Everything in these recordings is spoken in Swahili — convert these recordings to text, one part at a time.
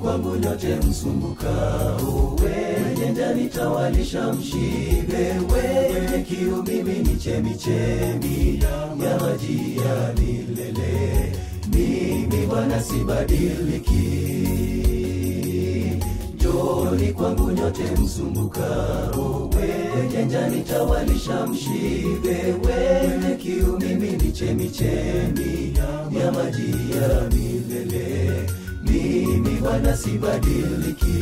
kwangu nyote msumbukao, wenye njaa nitawalisha mshibe, wenye kiu mimi ni chemichemi ya maji ya milele. Mimi Bwana sibadiliki. Njooni kwangu nyote msumbukao, wenye njaa nitawalisha mshibe, wenye kiu mimi ni chemichemi ya maji ya milele. Mimi Bwana sibadiliki.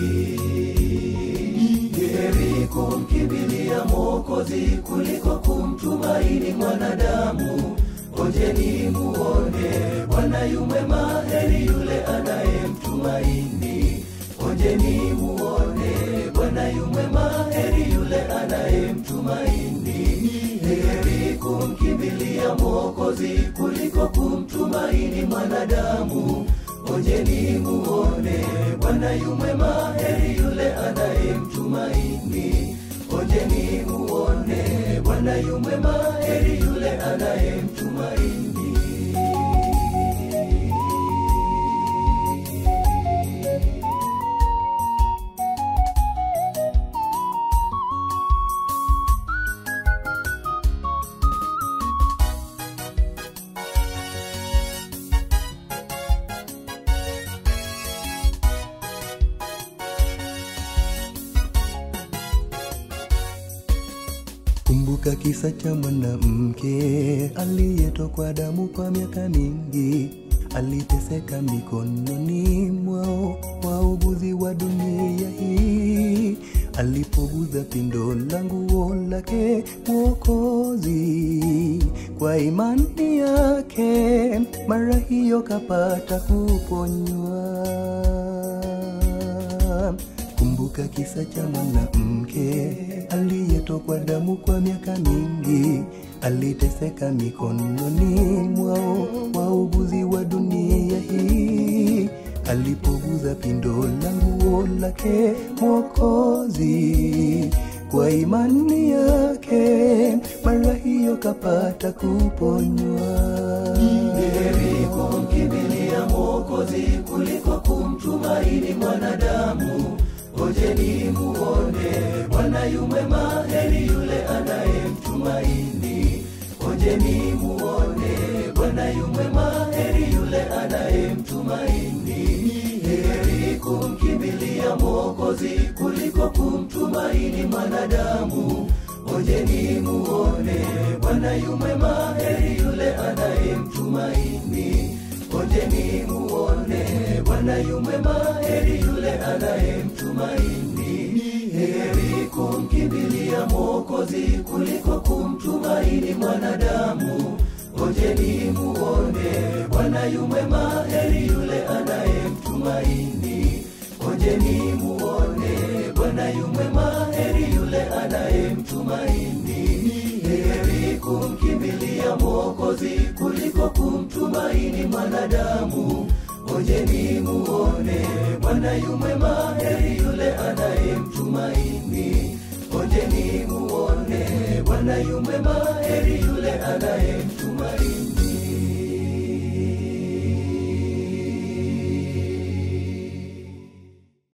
Heri kumkimbilia Mwokozi kuliko kumtumaini mwanadamu. Onjeni muone Bwana yu mwema, heri yule anayemtumaini. Onjeni muone Bwana yu mwema, heri yule anayemtumaini. Heri kumkimbilia Mwokozi kuliko kumtumaini mwanadamu. Onjeni muone Bwana yu mwema, heri yule anayemtumaini. Onjeni muone Bwana yu mwema, heri yule anayemtumaini. Kumbuka kisa cha mwanamke aliyetokwa damu kwa miaka mingi, aliteseka mikononi mwao wauguzi wa dunia hii. Alipoguza pindo la nguo lake Mwokozi, kwa imani yake mara hiyo kapata kuponywa. Kumbuka kisa cha mwanamke aliyetokwa damu kwa miaka mingi, aliteseka mikononi mwao wauguzi wa dunia hii. Alipoguza pindo la nguo lake Mwokozi, kwa imani yake mara hiyo kapata kuponywa. Heri kumkimbilia Mwokozi kuliko kumtumaini mwanadamu. Ngojeni muone Bwana yu mwema, heri yule anayemtumaini. Ngojeni muone Bwana yu mwema, heri yule anayemtumaini. Heri kumkimbilia Mwokozi kuliko kumtumaini mwanadamu. Ngojeni muone Bwana yu mwema, heri yule anayemtumaini. Ngojeni muone Bwana yu mwema, heri yule anayemtumaini. Heri kumkimbilia Mwokozi kuliko kumtumaini mwanadamu. Ngojeni muone Bwana yu mwema, heri yule anayemtumaini. Ngojeni muone Bwana yu mwema, heri yule anayemtumaini. Heri kumkimbilia Mwokozi kuliko kumtumaini mwanadamu. Ngojeni muone Bwana yu mwema, heri yule anayemtumaini. Ngojeni muone Bwana yu mwema, heri yule anayemtumaini.